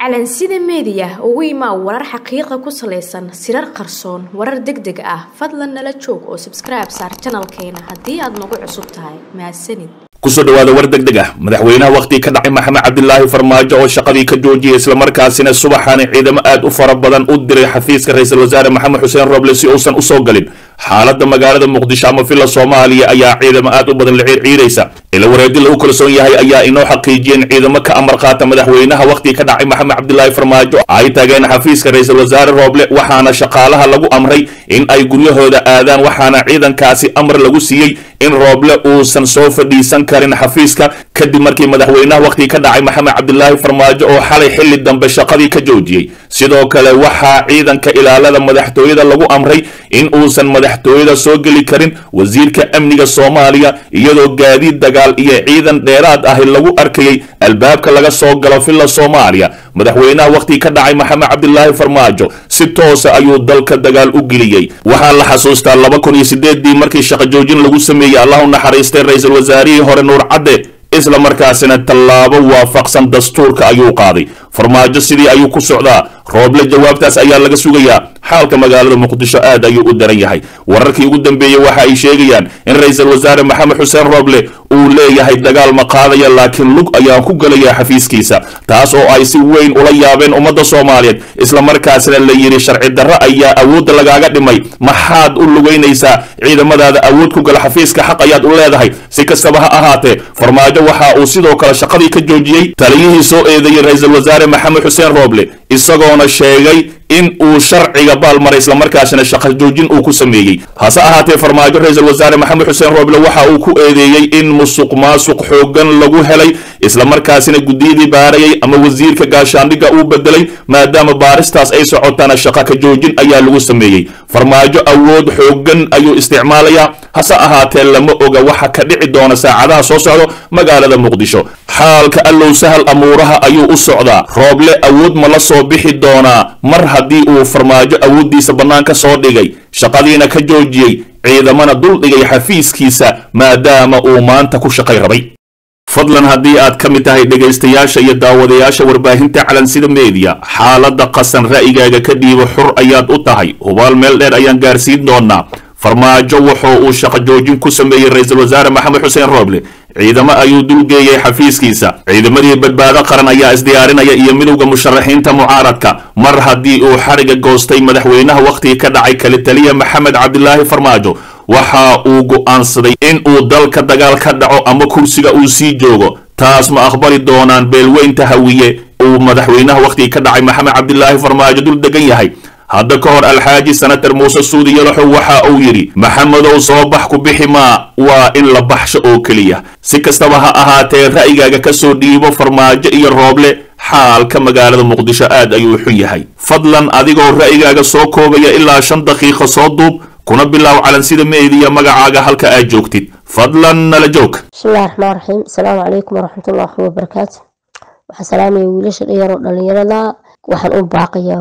calansida meediya ugu imaa warar xaqiiqa ku salaysan sirar qarsoon warar deg deg ah fadlan nala joog oo sabskribe saar janalkeena haddii aad nagu cusub tahay mahadsanid kusoo dhawaada war deg deg ah madaxweynaha wakhtigii ka dhacay maxamed cabdilaahi farmaajo oo shaqadii ka joojiyay islamarkaasina subaxaani ciidamo aad u fara badan u diray xafiiska ra-iisul wasaare maxamed xuseen roble si uusan usoo galin xaaladda magaalada muqdisho ama villa soomaaliya ayaa ciidamo aad u badan la ciirciiraysa ila wareedi lagu kalsoon yahay ayaa inoo xaqiijiyeen ciidamo ka amar qaata madaxweynaha wakhtigii ka dhacay maxamed cabdilaahi farmaajo ay tageen xafiiska ra-iisul wasaare roble waxaana shaqaalaha lagu amray in ay guryahooda aadaan waxaana ciidankaasi amar lagu siiyey in rooble uusan soo fadhiisan karin xafiiska kadib markii madaxweynaha wakhtigii ka dhacay maxamed cabdilaahi farmaajo oo xalay xilli dambe shaqadii ka joojiyey sidoo kale waxaa ciidanka ilaalada madaxtooyada lagu amray in uusan madaxtooyada soo geli karin wasiirka amniga soomaaliya iyadoo gaadiid dagaal iyo ciidan dheeraad ahi lagu arkayay albaabka laga soo galo villa soomaaliya madaxweynaha wakhtigii ka dhacay maxamed cabdilaahi farmaajo si toosa ayuu dalka dagaal u geliyey waxaa la xasuustaa laba kun iyo sideeddii markii shaqo joojin lagu sameeyey allah u naxariistay ra-iisul wasaarihii hore nuur cadde isla markaasina tallaabo waafaqsan dastuurka ayuu qaaday farmaajo sidii ayuu ku socdaa rooble jawaabtaas ayaa laga sugayaa xaalka magaalada muqdisho aad ayuu u daran yahay wararkii ugu dambeeyey waxa ay sheegayaan in ra-iisul wasaare maxamed xuseen rooble uu leeyahay dagaal ma qaadaya laakiin lug ayaan ku gelayaa xafiiskiisa taas oo ay si weyn ula yaabeen ummadda soomaaliyeed islamarkaasina la yidhi sharci darro ayaa awoodda lagaaga dhimay maxaad u lugaynaysaa ciidamadaada awood ku gala xafiiska xaq ayaad u leedahay si kastaba ha ahaatee farmaajo waxa uu sidoo kale shaqadii ka joojiyey taliyihii soo eedeeyey ra-iisul wasaare maxamed xuseen rooble isagoona sheegay in uu sharciga baalmaray islamarkaasina shaqo joojin uu ku sameeyey hase ahaatee farmaajo ra-iisul wasaare maxamed xuseen rooble waxa uu ku eedeeyey in musuq maasuq xoogan lagu helay islamarkaasina guddiyadii baarayay ama wasiirka gaashaandhigga uu bedelay maadaama baaristaas ay socotana shaqo ka joojin ayaa lagu sameeyey farmaajo awood xoogan ayuu isticmaalayaa hase ahaatee lama oga waxa ka dhici doona saacadaha soo socdo magaalada muqdisho xaalka allow sahal amuuraha ayuu u socdaa rooble awood ma la soo bixi doonaa mar haddii uu farmaajo awooddiisa bannaanka soo dhigay shaqadiina ka joojiyey ciidamana dul dhigay xafiiskiisa maadaama uu maanta ku shaqay rabay fadlan haddii aad ka mid tahay dhegaystayaasha iyo daawadayaasha warbaahinta calansida meediya xaaladda qasan ra'yigaaga ka dhiibo xur ayaad u tahay hubaal meel dheer ayaan gaarsiin doonaa farmaajo wuxuu uu shaqo joojin ku sameeyey ra-iisul wasaare maxamed xuseen rooble ciidamo ayuu dulgeeyey xafiiskiisa ciidamadii badbaado qaran ayaa isdiyaarinaya iyo midowda musharaxiinta mucaaradka mar haddii uu xariga goostay madaxweynaha wakhtigii ka dhacay kale taliya maxamed cabdilaahi farmaajo waxa uu go'aansaday in uu dalka dagaal ka dhaco ama kursiga uu sii joogo taas ma aqbali doonaan beelweynta hawiye uu madaxweynaha wakhtigii ka dhacay maxamed cabdilaahi farmaajo dul degan yahay hadda ka hor alxaaji senator muuse suudi yalaxow waxa uu yidhi maxamedow soo bax ku bixi maa waa in la baxsho oo keliya si kastaba ha ahaatee ra'yigaaga ka soo dhiibo farmaajo iyo rooble xaalka magaalada muqdisho aad ayuu xun yahay fadlan adigoo ra'yigaaga soo koobaya ilaa shan daqiiqo soo duub kuna bilow calansida meediya magacaaga halka aad joogtid fadlan nala joog bismillahi raxmaan raxiim asalaamu calaykum waraxmatullaahi wabarakaatu waxaan salaamaya wiilasha dhalinyaro dhalinyarada waxaan u baaqayaa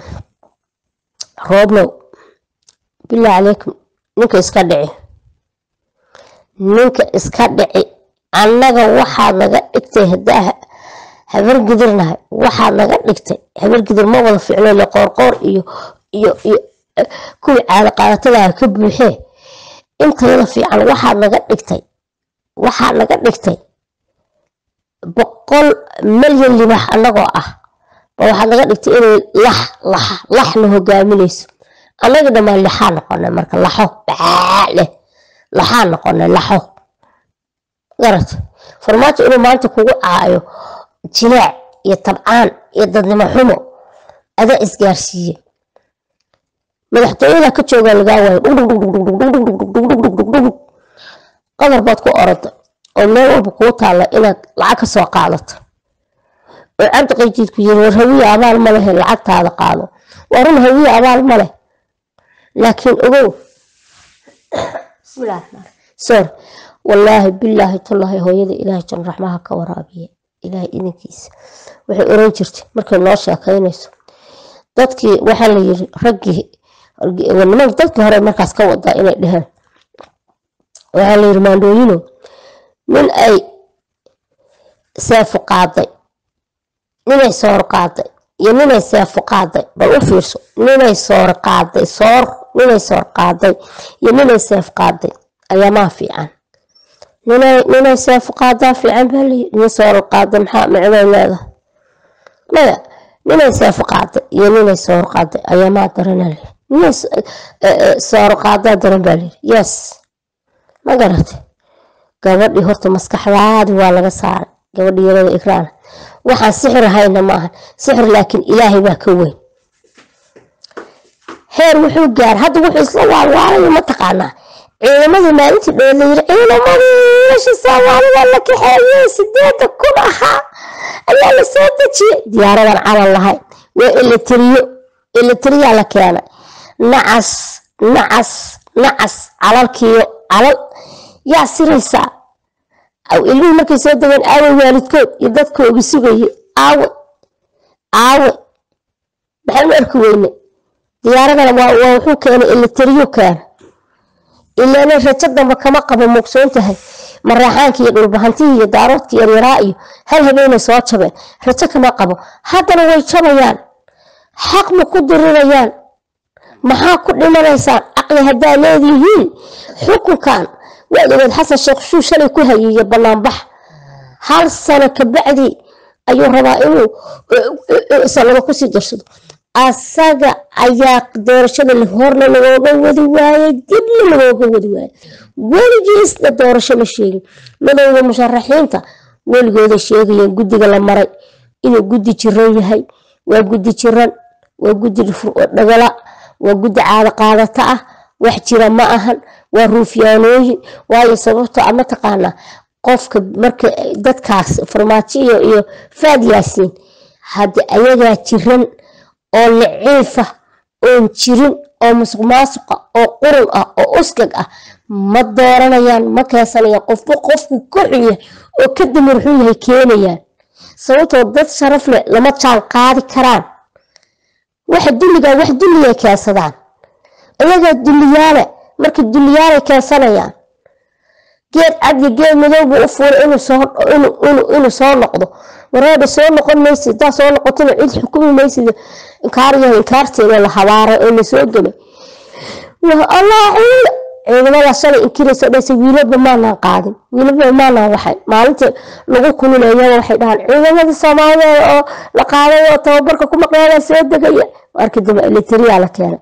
rooblow bilaa calaykum ninka iska dhici ninka iska dhici annaga waxaad naga dhigtay haddaa habar gidirnahay waxaad naga dhigtay habar gidir ma wada ficlo le qoorqoor iyo iyo iyo kuwii caado qaadatadaa ka buuxee intayada fiican waxaad naga dhigtay waxaad naga dhigtay boqol milyan libax annagoo ah ba waxaad naga dhigtay inay lax lax laxna hogaaminayso annaga dhammaan laxaa noqonay marka laxo baa leh laxaa noqonay laxo garat farmaajo inuu maanta kugu caayo jinaac iyo tabcaan iyo dadnimo xumo adaa isgaarsiiye madaxtooyada ka joogaa lagaa waayo qadar baad ku orada oo meel walba kuu taalla inaad lacag ka soo qaadato oo cabdi qayjiidku yiri war hawiye abaal ma lehe lacagtaada qaado waa run hawiye abaal ma leh laakiin ogow sor wallaahi bilaahi tullaahi hooyada ilaahay jan raxmaha ka waraabiya ilaahay idinkiisa waxay oran jirtay markay noo sheekaynayso dadkii waxaa la yiri raggii nimanka dadkii hore markaas ka wadaa inay dheheen waxaa la yiri maandhooyino nin ay seefu qaaday ninay soor qaaday iyo ninay seefo qaaday bal u fiirso ninay soor qaaday soor ninay soor qaaday iyo ninay seef qaaday ayaa maa fiican ninay ninay seef qaadaa fiican baa layi nin soor qaaday maxaa micday leedahay maya ninay seef qaaday iyo ninay soor qaaday ayaa maa darana layi ninay soor qaadaa daran baa layi yes ma garatay gabadhii horta maskaxdaadi waa laga saaray gabadhii yarada ikraana waxaan sixir ahayna maahan sixir laakiin ilaahay baa ka weyn heer wuxuu gaar hadda wuxuu isla waalwaalayo mataqaanaa ciidamadii maalintii dhowe la yiri ciidamadii meesha soomaalida la kaxeeyey sideeda kun ahaa ayaa la soo dejiyey diyaaradan calan lahayn waa eletriyo eletriyaa la keenay nacas nacas nacas calalkiyo calal yaa siraysaa ilmihii markay soo degeen aawe waalidkood iyo dadkoogi sugayay aawe aawe maxaan u arki weyne diyaaradana waa wuxuu keenay eletriyo keena ilaana rajo damba kama qabo muugsoon tahay maraaxaanki iyo dhulbahantihii iyo daaroodkii yaryaraa iyo hal habeenay soo jabeen rajo kama qabo haddana way jabayaan xaq ma ku dirirayaan maxaa ku dhimanaysaan caqli haddaa leedihiin xukunkan waad ogeed xasan sheekh shuu shalay ku hayeeye banaanbax hal sano kabacdi ayuu rabaa inuu sanaga kusii darsado asaga ayaa doorashada horna lagooga wadi waayey dibna lagooga wadi waayey weligiisna doorasho ma sheegin madowda musharaxiinta weligooda sheegayeen guddiga la maray inuu guddi jiran yahay waa guddi jiran waa guddi dhagala waa guddi caado qaadata ah wax jira ma ahan waa ruufyaanooyin waayo sababto a mataqaanaa qofka marka dadkaas farmaajo iyo faad yaasiin haddi ayagaa jiran oo liciifa oon jirin oo musuq maasuqa oo qurun ah oo uskag ah ma dooranayaan ma keensanayaan qofba qofku ka xunya oo ka damir xun yahay keenayaan sababtoo dad sharaf leh lama jaan qaadi karaan waxa dulligaa wax dulliyay keensadaan ayagaa dulliyaale marka dulliyaalay keensanayaan geed cad iyo geed madow buu u fuulay inuu soo noqdo wareedha soo noqon maysid hadaa soo noqotona cid xukumi maysid inkaaryaha inkaarteeda la habaaray oo lasoo gelay allah ciidamada shalay inkiraysa dhaysa wiilaba maanaan qaadin wiilaba maanaan waxay maalinta lagu kululeeyaba waxay dhahaan ciidamada soomaaliyeed oo la qaaday oo tababarka ku maqnaada soo degaya markii dambe eletriyaa la keenay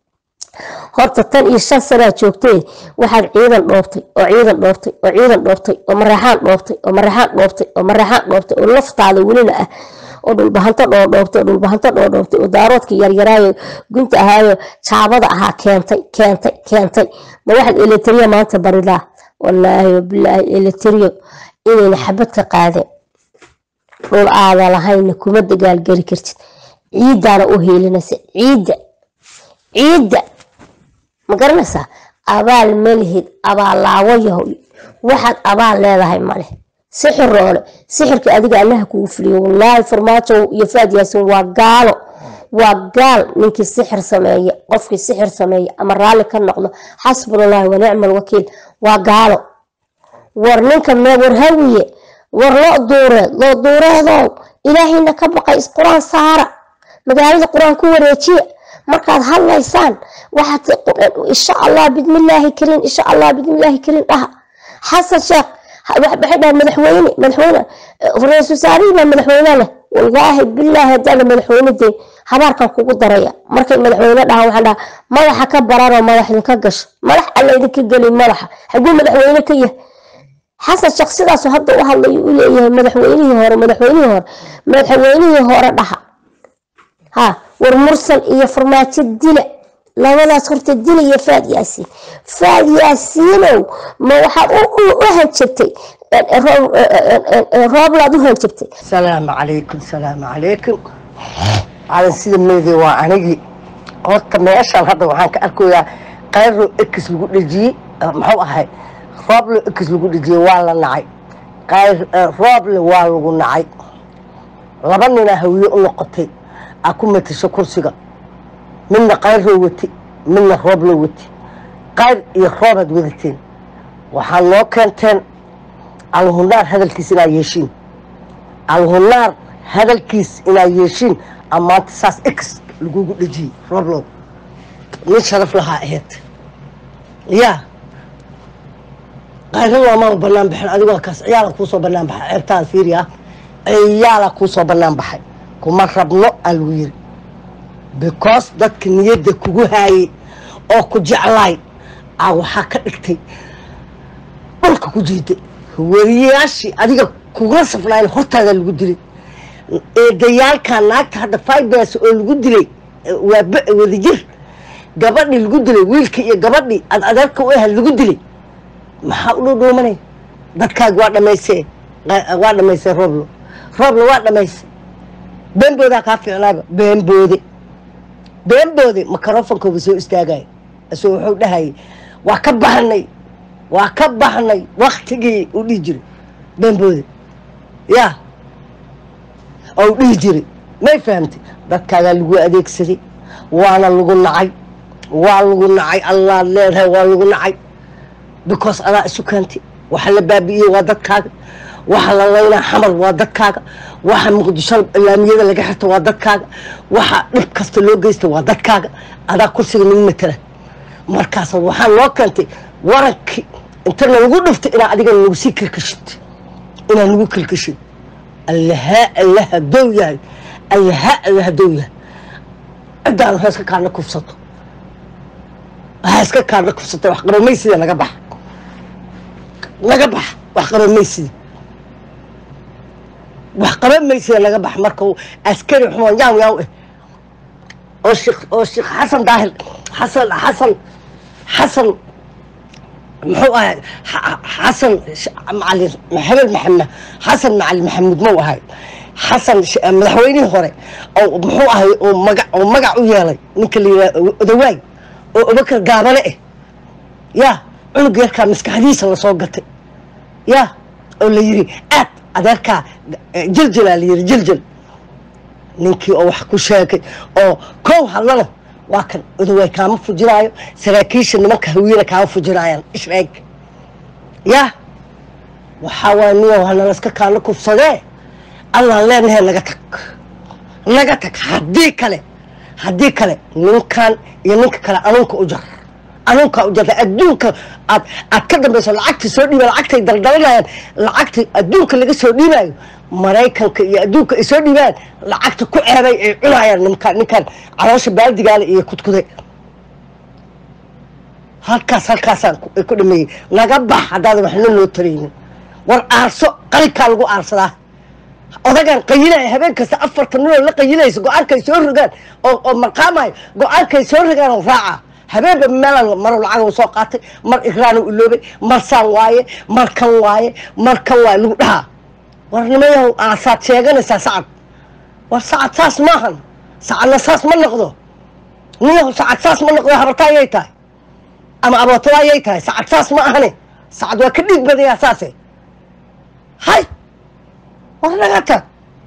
horta tan iyo shan sanaa joogtay waxaad ciidan dhoobtay oo ciidan dhoobtay oo ciidan dhoobtay oo maraxaan dhoobtay oo maraxaan dhoobtay oo maraxaan dhoobtay oo laftaada welina ah oo dhulbahanto dhoodhoobtay oo dhulbahanto dhoodhoobtay oo daaroodka yaryaraayo gunta ahaayo jaabada ahaa keentay keentay keentay ma waxaad eletriya maanta baridaa wallaahi wabilaahi eletriyo inayna xabad ka qaadeen dhul aada lahayna kuma dagaalgeli kartid ciiddaana u heelinaysa ciidda ciidda ma garanaysaa abaal malihid abaallaawo yahow waxaad abaal leedahay male sixir roole sixirka adiga allaha kugu fuliyo wallaahi farmaajo iyo faad yaasin waa gaalo waa gaal ninkii sixir sameeye qofkii sixir sameeye ama raalli ka noqdo xasbunallahi wa nicma alwakiil waa gaalo war ninka mee war hawiye war loo duureed loo duureedow ilaahayna ka baqay isqur-aan saara magaalada qur-aan ku wareejiya markaad hadlaysaan waxaad insha allah bidmillaahi kariin insha allah bidmillaahi kariin dhaha xasan sheekh waxay dhaha madaxweyne madaxweyne ra-iisul wasaarihii baa madaxweyne leh wallaahi bilaahi haddaana madaxweyne day habaarkan kugu daraya markay madaxweyne dhahaan waxaan dhaha madaxa ka bararoo madax idinka gasho madax alla idinka gelin madaxa xaguu madaxweyne ka yahay xasan sheekh sidaasu hadda u hadlayo u leeyahay madaxweynihii hore madaxweynihii hore madaxweynihii hore dhaha ha war mursal iyo farmaajo dila labadaas horta dila iyo faad yaasiin faad yaasiinow ma waxaad u hanjabtay rooblaad u hanjabtay salaamu calaykum salaamu calaykum calan sida meydey waa anigii horta meeshaan hadda waxaan ka arkayaa qayro ekis lagu dhejiyey muxuu ahay rooble ekis lagu dhejiyey waa la nacay qayr rooble waa lagu nacay laba ninaa hawiye u noqotay aa ku matasho kursiga midna qayroo wati midna roobloo wati qayr iyo roobaad wadateen waxaa noo keenteen alhunaar hadalkiisa inaad yeeshiin alhunaar hadalkiis inaad yeeshiin amaanta saas ex lagugu dhejiyey roblow nin sharaf lahaa aheyd yaa qayro loomaba banaan baxin adigoo kaas ciyaala kuusoo banaan baxay ceebtaada fiiriya ciyaala kuusoo banaan baxay kuma rabno aa lagu yiri because dadka niyadda kugu haayey oo ku jeclaay aa waxaa ka dhigtay dhulka ku jiiday wariyayaashii adiga kugula safnayn hortaada lagu dilay eedayaalkaa naagta hadda fibers oo lagu dilay waa wadajir gabadhii lagu dilay wiilkii iyo gabadhii ad adeerka u ahayd lagu dilay maxaa u dhowdhoomanay dadkaagi waa dhamaysee waa dhamaysay rooblo rooblo waa dhamaysay beenboodaa kaa fiicnaaba beenboode beenboode microfonkooba soo istaagaya isoo wuxuu dhahayay waa ka baxnay waa ka baxnay waktigii u dhihi jiray beenboode yaa oo u dhihi jiray may fahamtay dadkaagaa lagu adeegsaday waana lagu nacay waa lagu nacay allaad leedahay waa lagu nacay because adaa isu keentay waxa la baabi'iyey waa dadkaaga waxa la laynaa xamar waa dadkaaga waxa muqdisho laamiyada laga xirta waa dadkaaga waxa dhib kasta loo geysta waa dadkaaga adaa kursiga nagu matala markaas waxaa loo keentay warankii inta nalagu dhiftay inaa adiga nagu sii kalkashid inaa nagu kalkashid allahaa allaha dow yahay allahaa allaha dow yahay ciddaan ha iska kaadna kufsato ha iska kaadna kufsatay wax qabamaysiida naga baxa naga baxa wax qabamaysiida wax qabamaysiida naga baxa marka askari xumaan yaaw yaaw eh oo sheekh oo sheekh xasan daahir xasan xasan xasan muxuu ahay xasan macalin maxamed maxamed xasan macalin maxamuud mau ahay xasan madaxweynihii hore oo muxuu ahay oo maga oo magac u yeelay ninka la yidhaha odawaay oo abakar gaabane eh yaa cunug yarkaa maskaxdiisa lasoo gatay yaa oo la yiri aad adeerkaa jeljelaa la yiri jeljel ninkii oo wax ku sheegay oo kow hadlana waa kan odawaay kaama fujinaayo saraakiisha nimanka hawiyana kaama fujinaayaan ishreeg yaa waxaa waaya niyo hanalaska kaana kufsadee allaan leenahay naga tag naga tag haddii kale haddii kale ninkan iyo ninka kale anuunka u jar anuunkaa u jarta adduunka aad aad ka dambayso lacagtii soo dhiiba lacagtay daldalanayaan lacagtii adduunka laga soo dhiibayo maraykanka iyo adduunka ay soo dhiibaan lacagta ku ceebay ay cunayaan ninkaan ninkaan caloosha baaldigaale iyo kudkuday halkaas halkaasaan ay ku dhameeyey naga bax haddaadan waxna loo taraynin war aarso qalinkaa lagu aarsadaa odagaan qayilaya habeen kasta afartan ninoo la qayilaysa go-aankay soo rogaan oo oo marqaamayo go-aankay soo rogaan oo raaca habeenba meelan maro lacag soo qaatay mar igraanu iloobay mar saan waaye mar kan waaye mar kan waaye lagu dhahaa war nimayahow aasaad sheeganaysaa sacad war sacad saas maahan sacadna saas ma noqdo niyahow sacad saas ma noqdo habarta ayay tahay ama abootada ayay tahay sacad saas ma ahane sacad waa ka dhiig badayaa saase hay war naga tag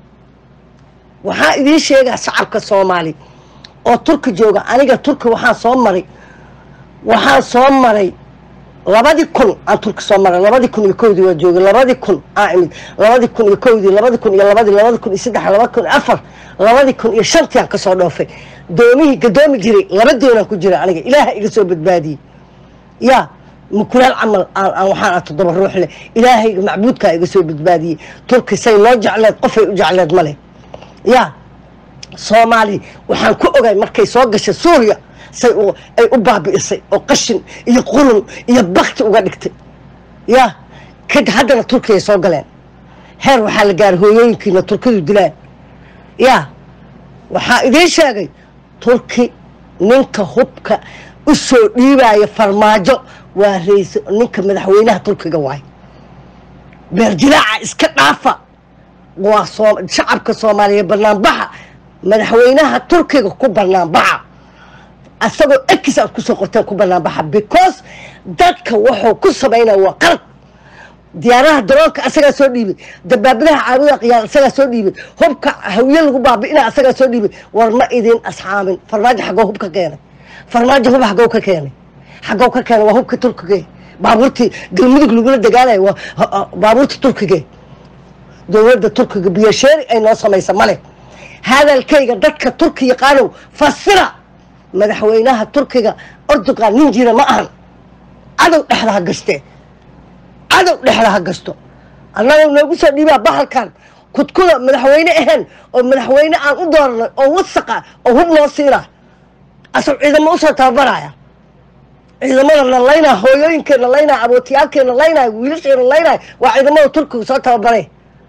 waxaa idiin sheegaa shacabka soomaali oo turki jooga aniga turki waxaan soo maray waxaan soo maray labadii kun aan turki soo maray labadii kun iyo kowdii waa joogay labadii kun aa imid labadii kun iyo kowdii labadii kun iyo labadii labadii kun iyo saddex labadi kun iyo afar labadii kun iyo shantii aan kasoo dhoofay doomihii gadoomi jiray laba doonaan ku jira aniga ilaaha iga soo badbaadiyey yaa mukulaal camal aan waxaan a toddoba ruux leh ilaahayga macbuudkaa iga soo badbaadiyey turki say noo jecleed qofay u jecleed ma leh yaa soomaali waxaan ku ogay markay soo gashay suuriya say ay u baabi'isay oo qashin iyo qulun iyo bakti uga dhigtay yaa kad haddana turkiyay soo galeen heer waxaa la gaaray hooyooyinkiina turkidu dilaan yaa waxaa idiin sheegay turki ninka hubka u soo dhiibaya farmaajo waa rays ninka madaxweynaha turkiga waay beerjilaaca iska dhaafa waa shacabka soomaaliya banaanbaxa madaxweynaha turkiga ku banaanbaxa asagoo ekis aad kusoo qorteen ku banaanbaxa because dadka wuxuu ku samaynaya waa qalad diyaaraha daroonka asagaa soo dhiibay dabaabadaha caabuda qiyaal asagaa soo dhiibay hubka hawiye lagu baabi'ina asagaa soo dhiibay war ma idin asxaamin farmaajo xaggoo hub ka keenay farmaajo hub xaggoo ka keenay xaggoo ka keenay waa hubka turkiga baabuurtii galmudug lagula dagaalayo waa baabuurta turkiga dowladda turkiga biyasheeri ay noo samaysa male hadalkayga dadka turki yaqaanow fasira madaxweynaha turkiga ordogan nin jira ma ahan cadow dhexda ha gastee cadow dhexda ha gasto annaga noogu soo dhiibaa bahalkan kudkuda madaxweyne ahayn oo madaxweyne aan u dooranay oo wasaqa oo hub loo siinaa asag ciidamo usoo tababaraya ciidamada la laynaa hooyooyinkeena laynaa abootiyaalkeena laynaya wiilasheena laynaya waa ciidamada turkiga soo tababaray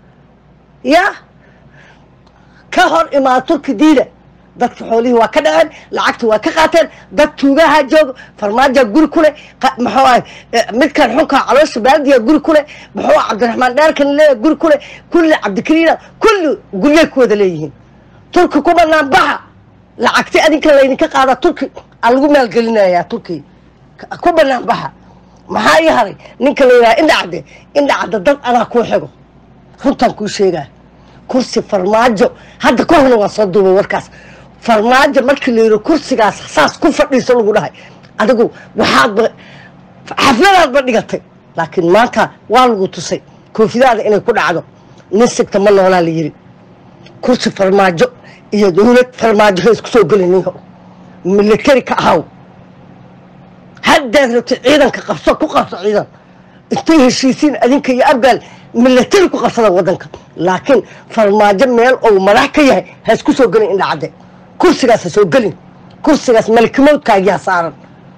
ya ka hor imaa turki diida dadka xoolihii waa ka dhaceen lacagta waa ka qaateen dad tuugaha jooga farmaaja guri ku leh muxuu ahay midkan xunka caloosha baadiya guri ku leh muxuu ah cabdiraxmaan dheerkan leeya guri ku leh kulli cabdikariina kulli guryay ku wada leeyihiin turki ku banaan baxa lacagti adinka laydinka qaada turki aa lagu maalgelinayaa turki ku banaan baxa maxaa ii haray ninka la yidhaha indhacadde indhacadda dad anaa kuu xigo runtaan kuu sheegaa kursi farmaajo hadda ka horna waa soo duubay warkaas farmaajo markii la yidhi kursigaas saas ku fadhiiso lagu dhahay adigu waxaadba xafladaadba dhigatay laakiin maanta waa lagu tusay koofidaada inay ku dhacdo nin sigta ma noolaa la yidhi kursi farmaajo iyo dowlad farmaajo ha isku soo gelinayo militari ka ahaw haddaad rabtay ciidanka qabso ku qabso ciidan intay heshiisiin adinka iyo abgaal militari ku qabsada wadanka laakiin farmaajo meel ou madax ka yahay ha isku soo gelin indhacadde kursigaas ha soo gelin kursigaas malikimoodkaagiyaa saaran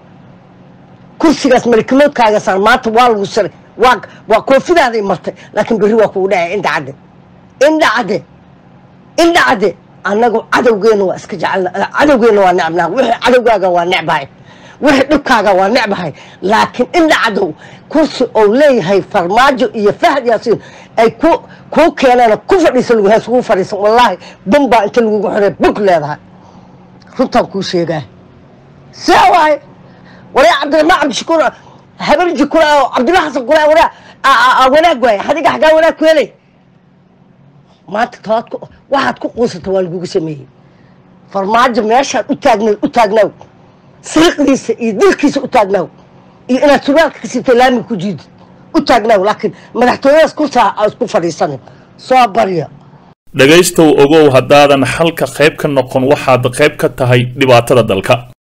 kursigaas malikimoodkaaga saaran maanta waa lagu siray waa waa koofidaaday martay laakiin berri waa kugu dhacay indhacadde indhacadde indhacadde annagu cadowgeena waa iska jecel cadowgeena waa necbnaa wixii cadowgaaga waa necbahay wixii dhibkaaga waa necbahay laakiin indha cadow kursi ou leeyahay farmaajo iyo fahad yaasiin ay ku kuu keeneen ku fadhiisa lagu heeskugu fadhiisan wallaahi bambaa inta lagugu xorey bog leedahay runtaan kuu sheegaa see waaye waree cabdiraxmaan cabdishakuur habarji kula oo cabdulla xasan kula waraa wanaag waaye hadiga xaggaa wanaag ku helay maanta tobaad ku waxaad ku quusata waa lagugu sameeyey farmaajo meeshaad u taagna u taagnaaw siriqdiisa iyo dilkiisa u taagnaaw iyo inaad surwaalka ka siibtay laamiga ku jiidid u taagnaaw laakiin madaxtooyadaas kursaa aa isku fadhiisanin soo barya dhegaystow ogow haddaadan xalka qayb ka noqon waxaad qayb ka tahay dhibaatada dalka